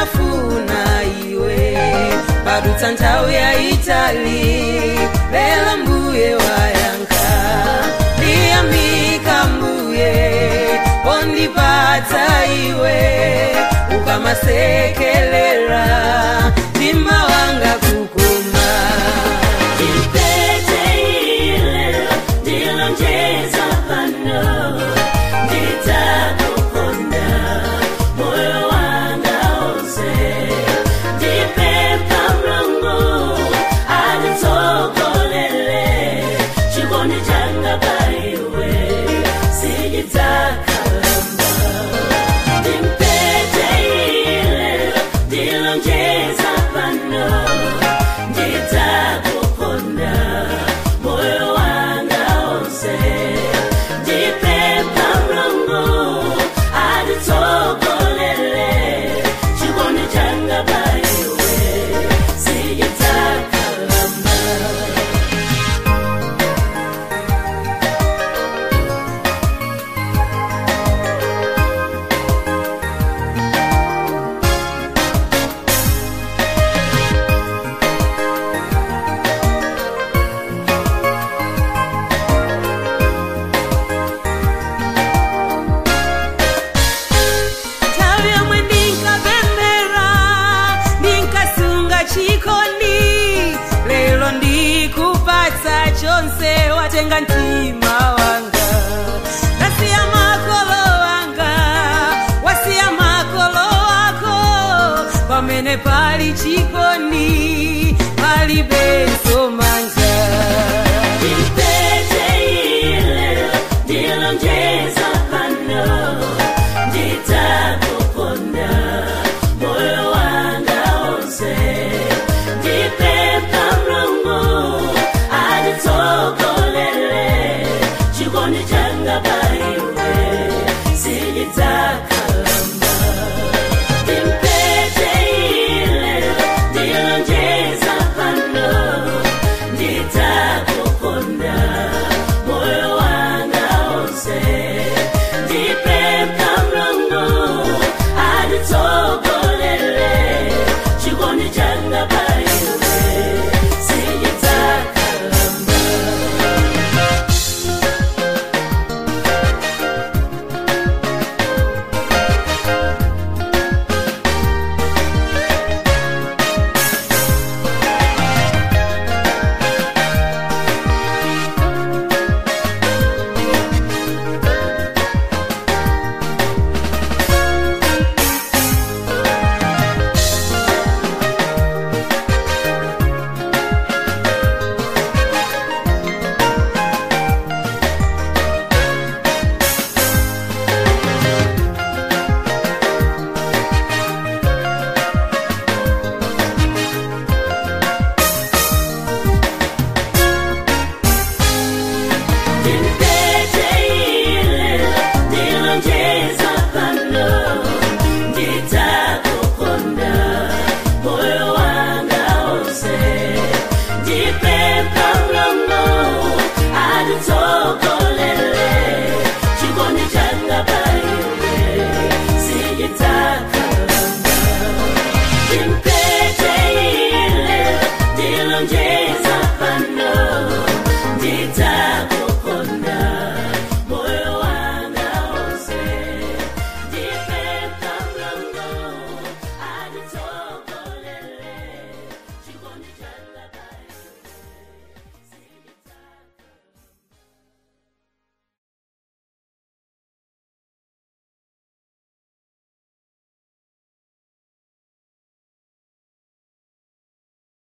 ndinafuna iwe padutsa nthawi yayitali lero mbuye wayankha ndiyamika mbuye pondipatsa iwe ukamasekelera mtima wanga kukoma Ipete ile ndilonjeza pano nditakukonda moyo wanga wonse ndipempha Mulungu anditsogolere chikondi changa pa iwe sichidzakalamba Ipete ile ndilonjeza pano nditakukonda moyo wanga wonse ndipempha Mulungu anditsogolere chikondi changa pa iwe sichidzakalamba nthawi yomwe ndinkapemphera ndinkasunga chikondi lero ndikupatsa chonse watenga mtima wanga ndasiya makolo wanga wasiya makolo wako pamene pali chikondi palibenso manja Ipete ile ndilonjeza pano nditakukonda moyo wanga wonse ndipempha Mulungu anditsogolere chikondi changa pa iwe sichidzakalamba Ipete ile ndilonjeza pano nditakukonda moyo wanga wonse ndipempha Mulungu anditsogolere chikondi changa pa iwe sichidzakalamba Ipete ile ndilonjeza pano nditakukonda moyo wanga wonse ndipempha Mulungu anditsogolere chikondi changa pa iwe sichidzakalamba Ipete ile ndilonjeza pano